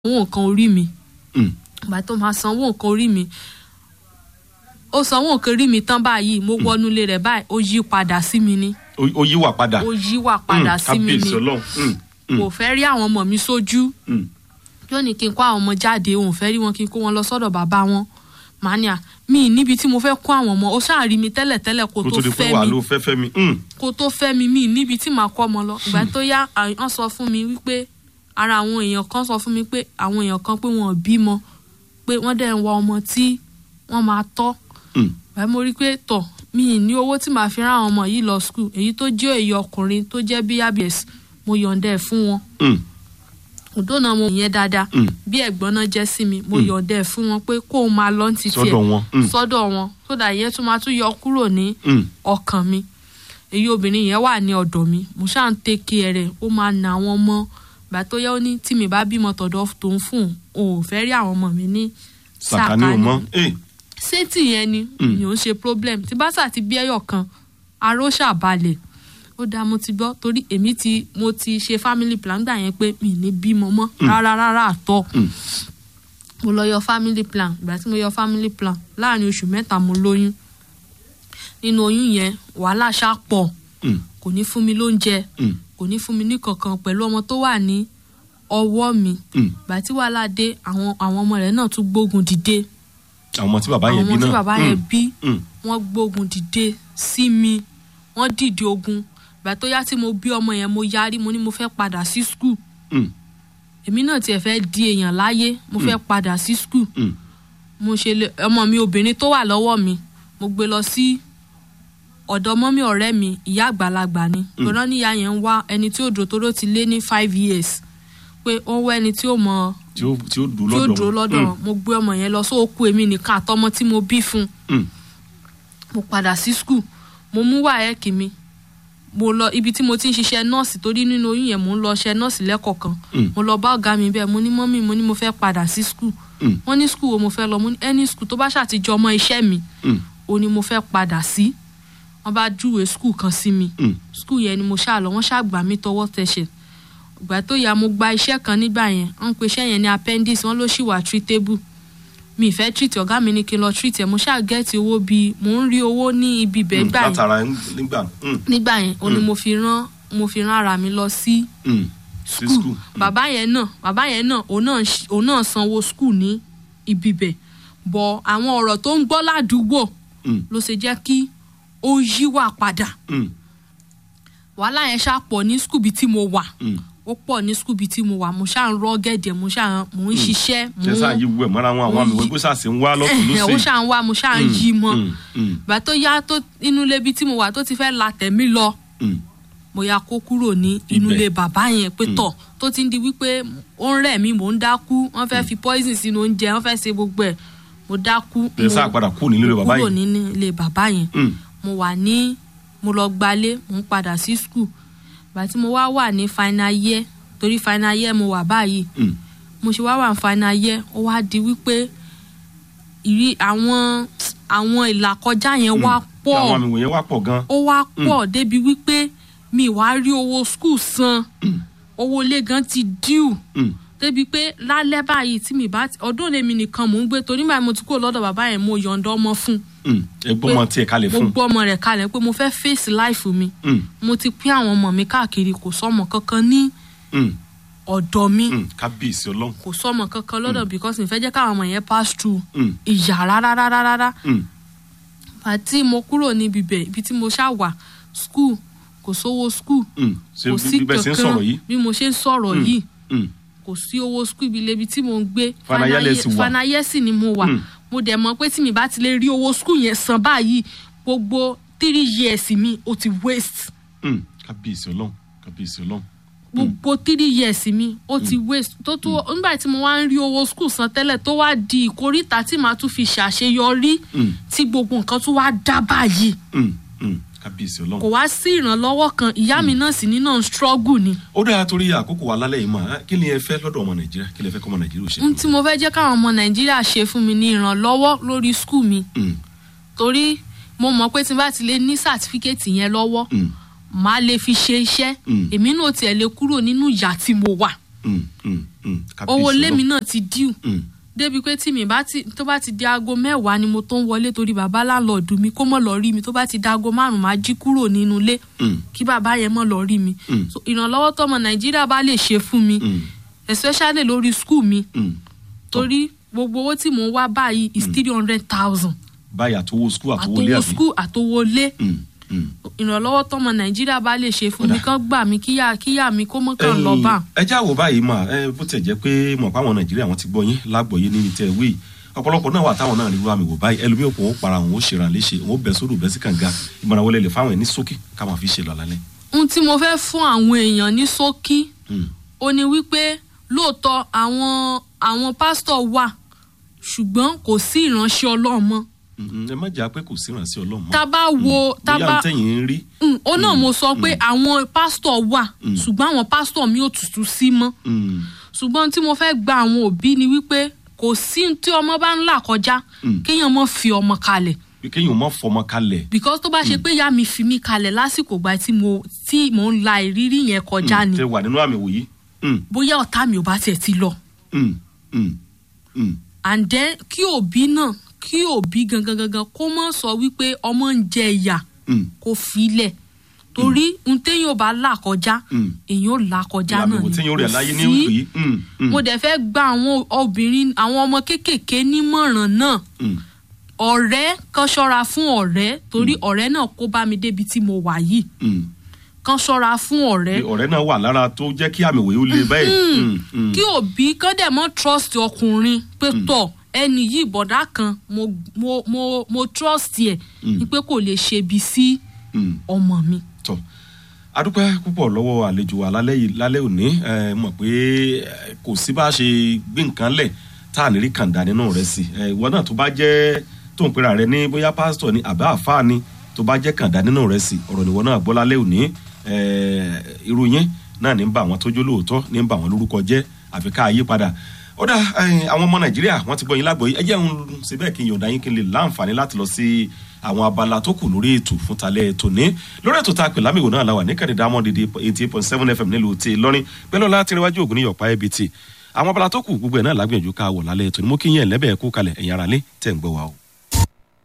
sanwó nǹkan orí mi Mm. ìgbà tó máa sanwó nǹkan orí mi ó sanwó nǹkan orí mi tán báyìí mo wọnú ilé rẹ̀ báyìí ó yí padà sí mi ní ó ó yí wà padà. ó yí wà padà Mm, sí mi ní kábíyèsí ọlọ́run. Mm, mm, kò fẹ́ rí àwọn ọmọ mi sójú mm. yóò ní kí n kó àwọn ọmọ jáde òun fẹ́ rí wọn kí n kó wọn lọ sọ́dọ̀ bàbá wọn mania mi níbi tí mo fẹ́ kó àwọn ọmọ ó ṣáà rí mi tẹ́lẹ̀tẹ́lẹ̀ kó kó tó tó di pé fẹ́ wà mi ló fẹ́ fẹ́ mi. Mm, kó tó fẹ́ mi mi níbi tí màá kọ́ ọmọ lọ ìgbà tó yá wọ́n sọ fún mi wípé ara àwọn èèyàn kan sọ fún mi pé àwọn èèyàn kan pé wọn ò bímọ pé wọ́n dẹ̀ ń wá ọmọ tí wọ́n máa tọ́ mm. báyìí mo rí i pé tọ̀ mi ì ní owó tí màá fi rán àwọn ọmọ yìí lọ skul èyí tó jẹ́ èyí ọkùnrin tó jẹ́ bí abs mo yọ̀ǹda ẹ̀ fún wọn Mm, òdó náà mo yẹn dáadáa Mm. bí ẹ̀gbọ́n náà jẹ́ sí mi mo yọ̀ǹda ẹ̀ fún wọn pé kó o máa lọ ní títí ẹ̀ sọ́dọ̀ wọn. Mm, sọ́dọ̀ wọn sódà ìyẹn tún máa tún yọ kúrò ní mm. ọkàn mi èyí obìnrin yẹn wà ní ọ̀dọ̀ mi mo ṣáà ń tẹ́kẹ̀ rẹ̀ ó máa na àwọn ọmọ gbà tó yẹ ó ní tí mi bá bímọ tọ̀dọ̀ tó ń fún un ò fẹ́ rí àwọn ọmọ mi ní sàkání ò mọ́. Eh, sétí yẹn ni mi ò ń ṣe problem tí bá sà ti bí ẹyọ kan aró ṣàbalẹ̀ ó dáa mo ti gbọ́ torí èmi ti mo ti ṣe family plan gbà yẹn pé mi ì ní bímọ mọ́ rárá rárá àtọ́ Mm. mo lọ yọ family plan ìgbà tí mo yọ family plan láàrin oṣù mẹ́ta mo lóyún nínú oyún yẹn wàhálà ṣá pọ̀ mm, kò ní fún mi lóúnjẹ mm, kò ní fún mi ní kankan pẹ̀lú ọmọ tó wà ní ọwọ́ mi mm. ìgbà tí wàhálà dé àwọn àwọn ọmọ rẹ̀ náà tún gbógun dìde àwọn ọmọ tí bàbá àwọn yẹn bí ọmọ náà. tí bàbá Mm, yẹn bí mm. wọ́n gbógun dìde sí mi wọ́n dìde ogun ìgbà tó yá tí mo bí ọmọ yẹn mo yarí mo ní mo fẹ́ padà sí skul Mm, èmi náà tiẹ̀ fẹ́ di èèyàn láyé mo fẹ́ padà sí skul mm. mo ṣe lè ọmọ mi obìnrin tó wà lọ́wọ́ mi mo gbé lọ sí ọ̀dọ̀ mọ́mí ọ̀rẹ́ mi ìyá àgbàlagbà ni gbọ́dọ̀ níyà yẹn ń wá ẹni tí ó dúró tó ló ti lé ní five years pé ó ń wá ẹni tí ó mọ tí ó tí ó dùn tí ó lọ́dọ̀ dúró lọ́dọ̀ wọn. mo gbé ọmọ yẹn lọ sóòkù èmi nìkan àtọmọ tí mo bí fún un Mm, mo padà sí skul mo mú wáyẹ́ẹ̀kì mi mo lọ ibi tí mo ti ń ṣiṣẹ́ nọ́ọ̀sì torí nínú oyún yẹn mo ń lọ ṣe nọ́ọ̀sì lẹ́kọ̀ọ̀kan Mm. mo lọ bá ọ̀gá mi bẹ́ẹ̀ mo ní mọ́mì mo ní mo fẹ́ padà sí skul Mm. wọ́n ní skul wo mo fẹ́ lọ mo ní ẹni skul tó bá ṣàtijọ́ ọmọ iṣẹ́ mi mm, o ni mo fẹ́ padà sí wọ́n bá júwe skul kan sí mi mm. skul yẹn ni mo ṣáà lọ wọ́n ṣáà gbà mí tọwọ́ tẹsẹ̀ ìgbà tó yá mo gba iṣẹ́ kan nígbà yẹn wọ́n ń pe iṣẹ́ yẹn ní appendix wọ́n ló ṣì wà treatable mi ì fẹ́ treat ọ̀gá mi ní kí n lọ treat ẹ̀ mo ṣáà gẹ́ẹ̀tì owó bíi mò ń rí owó ní ibi bẹ́ẹ̀ Mm, gbà yẹn látara nígbà. Mm, nígbà yẹn o ni mo fi rán mo fi rán ara mi lọ sí mm. sí skul skul. bàbá yẹn náà bàbá yẹn náà òun náà ṣ- òun náà sanwó skul ní ibi bẹ̀ bọ̀ àwọn ọ̀rọ̀ tó ń gbọ́ ládùúgbò Mm, ló ṣe jẹ́ kí ó yíwà padà mm, wàhálà yẹn ṣáà pọ̀ ní skul bíi tí mo wà mm. ó pọ̀ ní skul bíi tí mo wà mo ṣáà ń rọ́ gẹ̀dẹ̀ mo ṣáà mò ń ṣiṣẹ́ mò ṣe sáà ń yí wẹ̀ mọ́ra wọn àwọn àmì mo yí- wẹ́gbẹ́ sáà sì ń wá lọ́tún ó lọ́sẹ̀. ṣáà ń wá mo ṣáà ń yí mọ́ Mm, mm, ìgbà tó yá tó inú ilé bíi tí mo wà tó ti fẹ́ la tẹ̀mí lọ mm. mo ya kó kúrò ní inú Ibẹ̀. ilé bàbá yẹn pé tọ̀ tó ti ń di wípé ó ń rẹ̀ mí mò ń dákú wọ́n fẹ́ fi poison sínú oúnjẹ wọ́n fẹ́ ṣe gbogbo ẹ̀ mo dákú ẹ sáà padà kú nílé bàbá kúrò yìí. nínú ilé bàbá yẹn Mm, mo wà ní mo lọ gbalé mo ń padà sí skul ìgbà tí mo wá wà ní final year torí final year mo wà báyìí mm, mo ṣe wá wà ní final year ó wá di wípé ìrí àwọn àwọn ìlàkọjá yẹn wá mm. pọ̀ àwọn àmì wọ̀nyẹn wá pọ̀ gan. ó wá pọ̀ débi wípé mi wá rí owó skul san owó ilé gan ti díù Mm, débi pé lálẹ́ báyìí tí mi bá ti- ọdún lèmi nìkan mò ń gbé torí báyìí mo ti kúrò lọ́dọ̀ bàbá yẹn mo yọ̀ǹda ọmọ fún mm. ẹ gbọ́ ọmọ tiẹ̀ kalẹ̀ mo fún. gbọ́ ọmọ rẹ̀ kalẹ̀ pé mo fẹ́ face life mi Mm, mo ti pín àwọn ọmọ mi káàkiri kò sọmọ kankan ní mm, ọ̀dọ̀ mi mm. kábíyèsí ọlọ́run. kò sọmọ kankan lọ́dọ̀ because mi fẹ́ jẹ́ káwọn ọmọ yẹn pass through Mm, ìyà rárá rárá rárá mm, àti mo kúrò níbi bẹ̀ ibi tí mo ṣá wà school kò sówó school mm. ṣe kò sí bí bẹ́ẹ̀ ṣe ń kankan sọ̀rọ̀ yìí. bí mo ṣe ń sọ̀rọ̀ yìí Mm, kò sí owó school ibi lebi tí mo ń gbé Fanayẹ sì wà. fanayẹ sì ni mo wà Mm. mo dẹ̀ mọ̀ pé tí mi bá ti lè rí owó school yẹn san báyìí gbogbo three years mi ó ti waste mm. kábíyèsí ọlọ́run kábíyèsí ọlọ́run. gbogbo three years mi ó ti waste tó tó nígbà tí mo wá ń rí owó school san tẹ́lẹ̀ tó wá di ìkórìtà tí màá tún fi ṣàṣeyọrí Mm, tí gbogbo nǹkan tún wá dá báyìí mm, mm. kábíyèsí ọlọ́run. kò wá sí ìrànlọ́wọ́ kan ìyá mi náà sì ní náà ń struggle ni ó dára torí àkókò wa lálẹ́ yìí mọ̀ kí ni ẹ fẹ́ lọ́dọ̀ ọmọ nàìjíríà kí ni ẹ fẹ́ kọ́ ọmọ nàìjíríà ò ṣe. n tí mo fẹ́ jẹ́ káwọn ọmọ nàìjíríà ṣe fún mi ní ìrànlọ́wọ́ lórí school mi Mm, torí mo mọ̀ pé tí n bá ti lè ní sàtífíkẹ́ẹ̀tì yẹn lọ́wọ́ mm, màá lè fi ṣe iṣẹ́ Mm. èmi náà tiẹ̀ lè kúrò nínú ìyà tí mo wà mm, mm, mm. Kábíyèsí owó ilé mi Ọlọ́run. náà ti díù Mm, débi pé tí mi bá ti tó bá ti di aago mẹ́wàá ni mo tó ń wọlé torí bàbá láńlọ́ọ̀dù mi kó mọ̀ lọ rí mi tó bá ti di aago márùn-ún máa jí kúrò nínú ilé mm, kí bàbá yẹn mọ̀ lọ rí mi Mm. so ìrànlọ́wọ́ tọmọ nàìjíríà bá lè ṣe fún mi mm, especially lórí school mi mm. torí gbogbo owó tí mò ń wá báyìí is three hundred thousand báyìí àtowó skul àtowó ilé àtowó àbí. school àtowó lé Mm, mm. ìrànlọ́wọ́ tọmọ nàìjíríà bá lè ṣe fún mi Kódà. kán gbà mí kíyà kíyà mi kó mọ́ kàn Ẹ̀yin, lọ bá ẹ já wò báyìí mà ẹ bó tiẹ̀ jẹ́ pé mọ̀ páwọn nàìjíríà wọn ti gbọ́ yín lágbọ̀ọ́yé ní ìtẹ̀ wí ọ̀pọ̀lọpọ̀ náà wà táwọn náà rí wá mi wò báyìí ẹlòmíì òpó ó para òun ó ṣèrà léṣe òun ó bẹ̀ sódò bẹ́ sí kànga ìmọ̀ràn wọlé lè fáwọn ẹ̀ ní sókè ká máa fi ṣe lọ lálẹ́. ohun tí mo fẹ́ fún àwọn èèyàn ní ṣókí Mm, ó ní wípé lóòótọ́ àwọn àwọn pásítọ̀ wà ṣùgbọ́n kò sí ìránṣẹ́ ọlọ́run mọ́ mm, mm. ẹ má jà pé kò sí ìrànṣẹ́ ọlọ́run mọ́. tá a bá wo tá a bóyá bá ń tẹ̀yìn ń rí. Mm, ó náà mo sọ pé àwọn pásítọ̀ wà Mm. ṣùgbọ́n àwọn pásítọ̀ mi ò tutù sí mọ́ Mm, ṣùgbọ́n tí mo fẹ́ gba àwọn òbí ni wípé kò sí ohun tí ọmọ bá ń là kọjá Mm. kéèyàn mọ́ fi ọmọ kalẹ̀ bí kéèyàn má fọmọ kalẹ̀. because tó bá ṣe pé ìyá mi fi mí kalẹ̀ lásìkò gba tí mo tí mò ń la ìrírí yẹn kọjá ni tẹ wà nínú àmì wòyí. Mm, bóyá ọ̀tá mi ò bá tiẹ̀ ti lọ mm, mm, mm. and then kí òbí náà kí òbí gangan gangan kó mọ̀ sọ wípé ọmọ ń jẹ ìyà Mm, kó filẹ̀ torí n téèyàn ò bá là kọjá mm. èèyàn ò là kọjá ìlànà náà ìwò tí yóò rẹ̀ Kò láyé ní sí. ìlú yìí. Mm, mm, mo dẹ̀ fẹ́ gba àwọn obìnrin àwọn ọmọ kéékèèké nímọ̀ràn náà mm. ọ̀rẹ́ kan ṣọ́ra fún ọ̀rẹ́ torí ọ̀rẹ́ náà kó bá mi débi tí mo wà yìí Mm. kan ṣọ́ra fún ọ̀rẹ́ Pé ọ̀rẹ́ náà wà lára tó jẹ́ kí àmì wòye ó le báyìí. Mm, mm. kí òbí kán dẹ̀ mọ́ trust ọkùnrin pé tọ̀ ẹni yìí bọ̀dá kan mo mo mo mo trust ẹ̀ ni pé kò lè ṣe ibi sí Mm. ọmọ mi. tọ adúpẹ́ púpọ̀ lọ́wọ́ àlejò wa lálẹ́ yìí lálẹ́ òní ẹ mọ̀ pé ẹ, kò sí bá a ṣe gbé nǹkan lẹ̀ tá à ní rí kàńdà nínú rẹ̀ sí ẹ ìwọ náà tó bá jẹ́ tó ń pera rẹ ní bóyá pásítọ̀ ni àbá àfáà ni tó bá jẹ́ kàńdà nínú rẹ̀ sí ọ̀rọ̀ nìwọ náà gbọ́ lálẹ́ òní ẹ irú yín náà ní ń bá àwọn tójú lóòótọ́ ní ń bá àwọn lórúkọ jẹ́ àfi ká yí padà ó dá ẹ, àwọn ọmọ nàìjíríà wọ́n ti gbọ́ yín lágbọ̀ọ́yé ẹ jẹ́ ń ṣe bẹ́ẹ̀ kí n yọ̀ǹda yín kí n lè láǹfààní láti lọ sí àwọn abala tó kù lórí ètò fún talẹ́ ètò ní lórí ètò tá a pè lámìwò náà la wà ní kẹ́ni diamond eighty eight point seven fm nílùú tí lọ́rin pẹ̀lú ọlá tí níwájú ògùn ní yọ̀pá ẹbí tí àwọn abala tó kù gbogbo ẹ̀ náà lágbìyànjú ká wọ̀ lálẹ́ ètò ní mo kí yín ẹ̀ lẹ́bẹ̀ẹ́ kú kalẹ̀ ẹ̀yin ara lé tẹ̀ ń gbọ́ wa o.